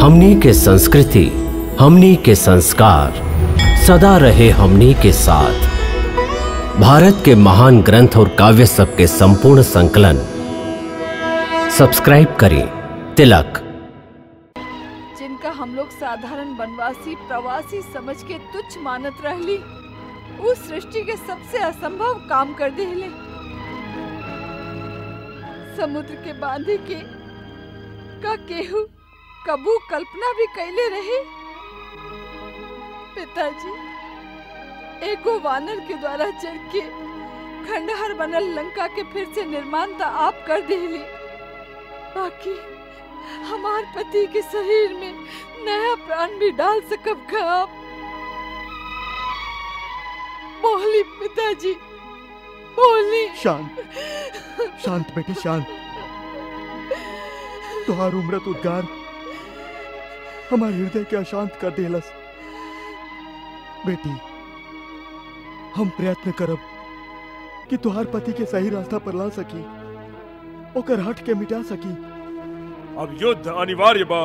हमनी के संस्कृति हमनी के संस्कार सदा रहे हमनी के साथ भारत के महान ग्रंथ और काव्य सब के संपूर्ण संकलन सब्सक्राइब करें तिलक जिनका हम लोग साधारण वनवासी प्रवासी समझ के तुच्छ मानत रहली उस सृष्टि के सबसे असंभव काम कर देले समुद्र के बांधे के का केहू कबू कल्पना भी कैले रहे पिताजी एगो वानर के द्वारा चढ़ के खंडहर बनल लंका के फिर से निर्माण तो आप कर देली बाकी हमार पति के शरीर में नया प्राण भी डाल सकब का आप बोली पिताजी बोली शांत शांत बेटी शांत तुहार उम्रत उद्गार हमार हृदय के अशांत कर देलस बेटी हम प्रयत्न करब कि तुहार पति के सही रास्ता पर ला सकी ओकर हट के मिटा सकी अब युद्ध अनिवार्य बा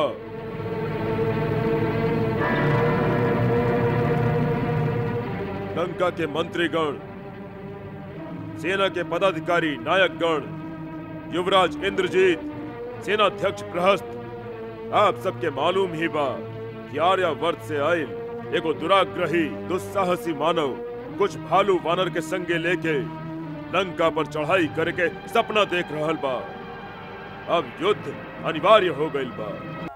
लंका के मंत्रीगण सेना के पदाधिकारी नायकगण युवराज इंद्रजीत सेनाध्यक्ष प्रहस्त आप सबके मालूम ही बा कि आर्यावर्त से आयल एगो दुराग्रही दुस्साहसी मानव कुछ भालू वानर के संगे लेके लंका पर चढ़ाई करके सपना देख रहल बा अब युद्ध अनिवार्य हो गईल बा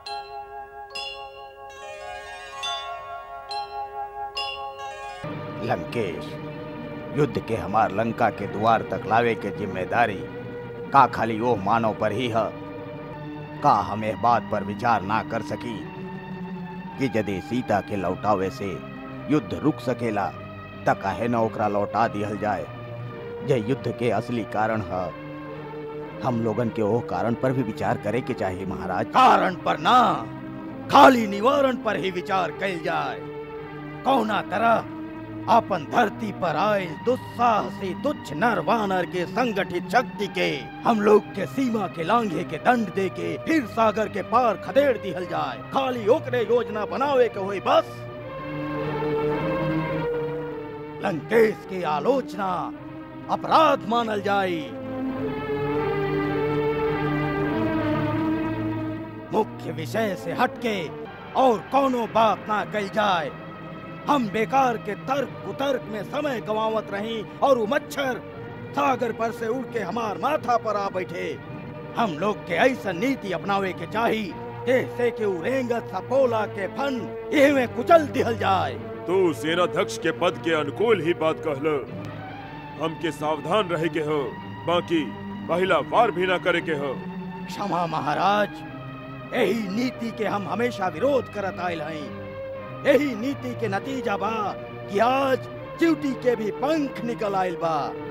लंकेश युद्ध के हमार लंका के द्वार तक लावे के जिम्मेदारी का खाली ओह मानव पर ही है का हम एह बात पर विचार ना कर सकी कि यदि सीता के लौटावे से युद्ध रुक सकेला त काहे न ओकरा लौटा दिहल जाए जे युद्ध के असली कारण है हम लोगन के ओह कारण पर भी विचार करे के चाहिए महाराज कारण पर ना खाली निवारण पर ही विचार कल जाए कौना तरह अपन धरती पर आए दुस्साहसी तुच्छ नर वानर के संगठित शक्ति के हम लोग के सीमा के लांघे के दंड दे के फिर सागर के पार खदेड़ दिहल जाए खाली ओकरे योजना बनावे के हुई बस लंकेश की आलोचना अपराध मानल जाई मुख्य विषय से हटके और कोनो बात ना कल जाए हम बेकार के तर्क कुतर्क में समय गवावत रही और वो मच्छर सागर पर से उड़ के हमार माथा पर आ बैठे हम लोग के ऐसा नीति अपनावे के चाही जैसे कि उ रेंगत सपोला के फन एह में कुचल दिहल जाए तू सेनाध्यक्ष के पद के अनुकूल ही बात कहल हमके सावधान रहे के हो बाकी पहला वार भी ना करे के हो क्षमा महाराज यही नीति के हम हमेशा विरोध करत आयल हई यही नीति के नतीजा बा कि आज ड्यूटी के भी पंख निकल आयल बा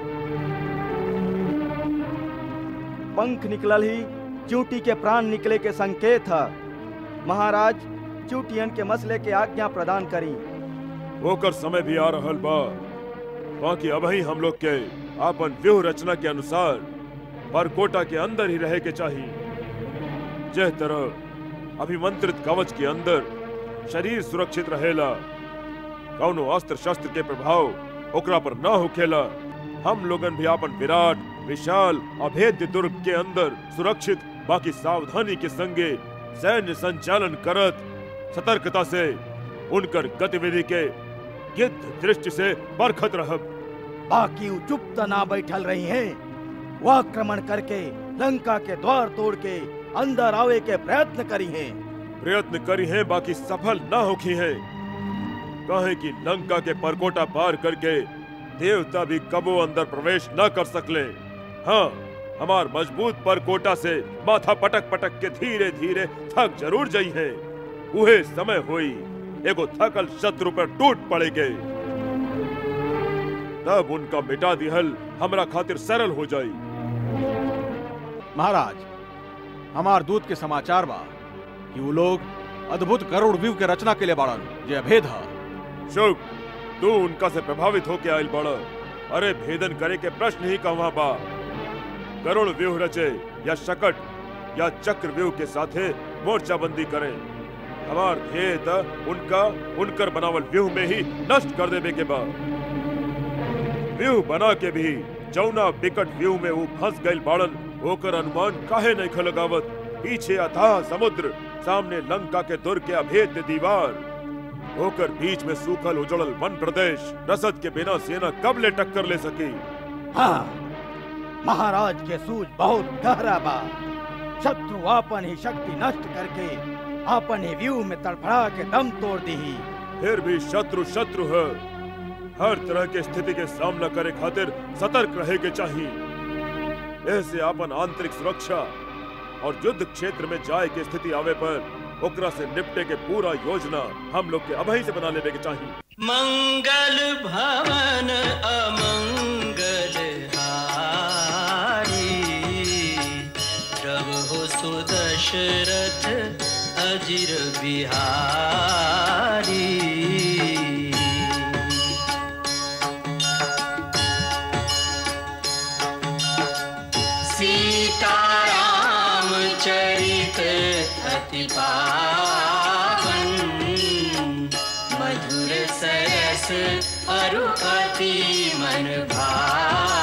पंख निकलल ही च्यूटी के प्राण निकले के संकेत है महाराज च्यूटियन के मसले के आज्ञा प्रदान करी होकर समय भी आ रहल बा बाकी अब ही हम लोग के आपन व्यूह रचना के अनुसार परकोटा के अंदर ही रहे के चाहिए जह तरह अभिमंत्रित कवच के अंदर शरीर सुरक्षित रहेला कौनो अस्त्र शस्त्र के प्रभाव ओकरा पर न होखेला हम लोगन भी आपन विराट विशाल अभेद्य दुर्ग के अंदर सुरक्षित बाकी सावधानी के संगे सैन्य संचालन करत सतर्कता से उनकर गतिविधि के गिद्ध दृष्टि से परखत रहब बाकी उ चुप त ना बैठल रही हैं वो आक्रमण करके लंका के द्वार तोड़ के अंदर आवे के प्रयत्न करी हैं प्रयत्न करी है बाकी सफल न होखी है कहे कि लंका के परकोटा पार करके देवता भी कबो अंदर प्रवेश न कर सकले हाँ हमार मजबूत परकोटा से माथा पटक पटक के धीरे धीरे थक जरूर जाई है उहे समय होई एगो थकल शत्रु पर टूट पड़ेगे तब उनका मिटा दिहल हमरा खातिर सरल हो जाई महाराज हमार दूत के समाचार बा कि वो लोग अद्भुत गरुड़ व्यूह के रचना के लिए बाड़न जे अभेद है शुभ तू उनका से प्रभावित होके आयल बड़ अरे भेदन करे के प्रश्न ही कहवा बा करुण व्यूह रचे या शकट या चक्र व्यूह के साथे मोर्चाबंदी करें हमार ध्येय त उनका उनकर बनावल व्यूह में ही नष्ट कर देवे के बाद व्यूह बना के भी जौना विकट व्यूह में वो फंस गइल बाड़न ओकर अनुमान काहे नहीं खलगावत पीछे अथाह समुद्र सामने लंका के दुर्ग के अभेद्य दीवार होकर बीच में सूखल उजड़ल वन प्रदेश रसद के बिना सेना कब ले टक्कर ले सकी हाँ महाराज के सूझ बहुत गहरा बा शत्रु आपन ही शक्ति नष्ट करके आपन ही व्यू में तड़फड़ा के दम तोड़ दी फिर भी शत्रु शत्रु है हर तरह के स्थिति के सामना करे खातिर सतर्क रहे के चाहिए ऐसे अपन आंतरिक सुरक्षा और युद्ध क्षेत्र में जाए के स्थिति आवे पर ओकरा से निपटे के पूरा योजना हम लोग के अभई से बना लेवे के चाहिए मंगल भवन अमंगल हारी प्रभु सुदशरथ अजिर बिहारी सीताराम चरित अति पावन मधुर सरस अरु अति मन भावन